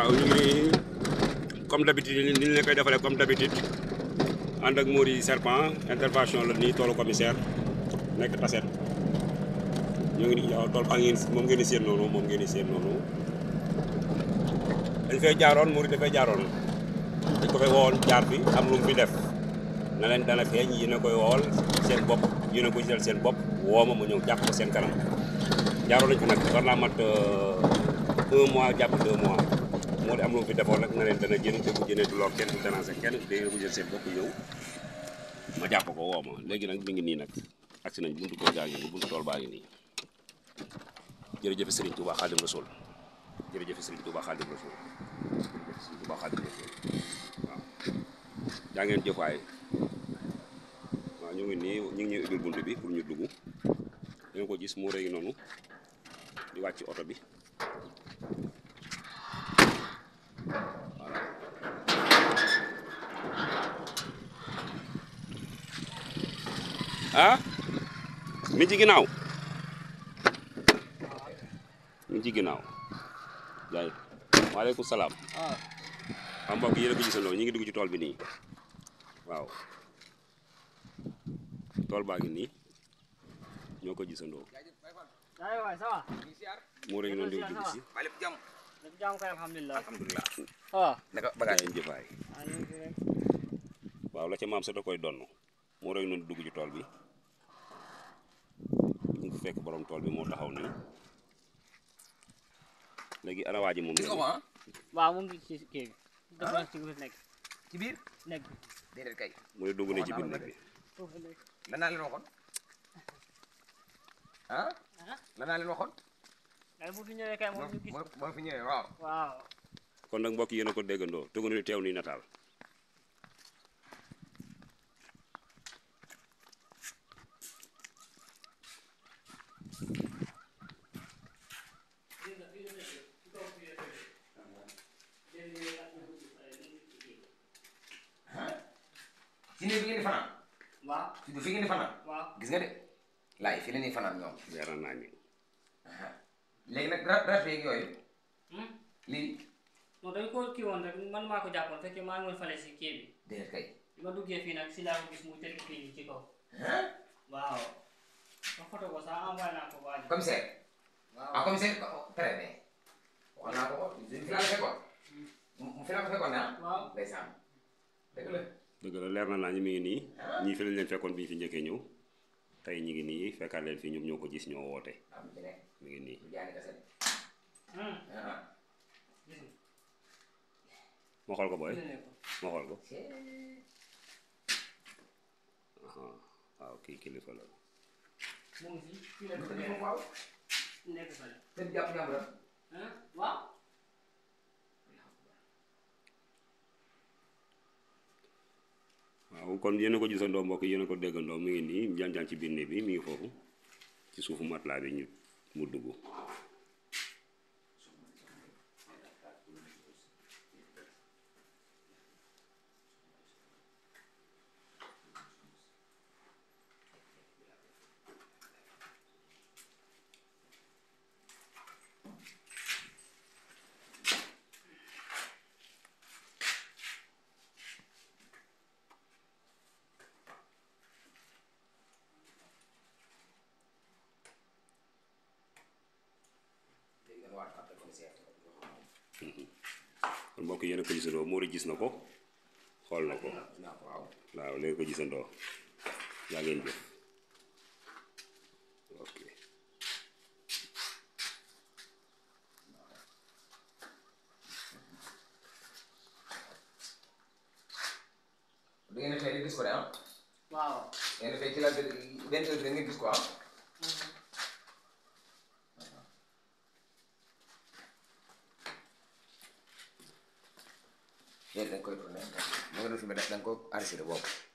waaw ñu ngi nii comme d'habitude ni ñu leen koy defalee comme d'habitude ànd ak Mori Serpent intervention la nii toolu commissaire nekk taset ñu ngi nii waaw tool baa ngeen moom ngeen di seen noonu moom ngeen di seen noonu dañ fay jaaroon Mori dafay jaaroon dañ ko fay wowoon jaar fi am lu mu fi def na leen dana feeñ yéen a koy wool seen bopp yéen a ko gisal seen bopp woo ma mu ñëw jàpp ko seen kanam jaaroon nañ fi nag war naa mat un mois jàpp deux mois moo di am lu mu fi defoon nag na leen dana jën te bu jënee du lor kenn du déranger kenn day ko jël seen bopp ñëw ma jàpp ko woo ma léegi nag mi ngi nii nag agsi nañ buntu kër gaa ngi nii buntu tool baa ngi nii jërëjëf Serigne Touba Khadim Rasoul jërëjëf Serigne Touba Khadim Rasoul jërëjëf Serigne Touba Khadim Rasoul waaw jaa ngeen jëf waay waaw ñu ngi nii ñu ngi ñuy ubbil bunt bi pour ñu dugg da nga ko gis moo rëy noonu di wàcc oto bi voilà ah mi ci ginnaaw mi ci ginnaaw jaay waaleykum salaam ah xam mbokk yéen a ko gisandoo ñu ngi dugg ci tool bi nii waaw tool baa ngi nii ñoo ko gisandoo ay waay ça va moo rëy noonu di dugg si maa lépp jàmm lépp jàmm kay alhamdulilah alhamdulilah ah naka gaa bagage yi jëfaay ah ñu ngi fi rek waaw la ca maam sa da koy donn moo rëy noonu dugg ci tool bi ñu ngi fekk borom tool bi moo taxaw nii léegi ana waa ji moom gis nga ko ah waaw mu ngi ci kii bi dafa nekk ci biir nekk ci biir nekk bi déedéet kay mu ne dugg ne ci biir nekk bi foofu nekk lan naa leen waxoon ah ah lan naa leen waxoon ay bu fi ñëwee kay moom ñu gis moo moo fi ñëwee waaw waaw kon nag mbokk yéen a ko déggandoo tugg na teew nii nataal si néeg bi ngeen di fanaan waaw si du fi ngeen di fanaan waaw gis nga de laay fi la ñuy fanaan ñoom leer na naa ñu léegi nag ra rafet yeeg yooyu hmm lii non dañ ko kii woon rek man maa ko jàppoon fekkee maa ngi woon fale si kii bi déedéet kay bi ma duggee fii nag si laa ko gis mu teg kii bi ci kaw ah waaw ma photo ko sax envoyé naa ko waa ji commissaire ah waaw commissaire très bien wax naa ko ko fi laa ko fekkoon mu fi laa ko fekkoon ah waaw ndeysaan dëgg la dëgg la leer na naa ñu mi ngi nii ñii fi lañ leen fekkoon bi ñu fi njëkkee ñëw tey ñi ngi nii fekkaat leen fii ñoom ñoo ko gis ñoo woote am ci ne mi ngi nii lu jaani kase hmm ah gis nga ma xool ko booy gis nga ko ma xool ko c'est aha waaw kii kilifa la mu ngi fi fii la lu ko ko defee defee waaw nekk fale te jàpp jàmburam ah waaw waaw kon yéen a ko gisandoo mbokk yéen a ko déggandoo mi ngi nii jaan-jaan ci biir néeg bi mi ngi foofu ci suufu matelas bi ñu mu dugg léegi nga waat après commissaire kon mbokk yéen a ko gisandoo Mori gis na ko xool na ko gis naa ko waaw waaw léegi ko gisandoo yaa ngeen jëf ok da ngeen di xëy rek gis ko de ah waaw da ngeen di xëy ci la benn heure bi da ngeen gis ko ah léegi da nga koy tourné da nga doon filmé da nga ko enregistré boobu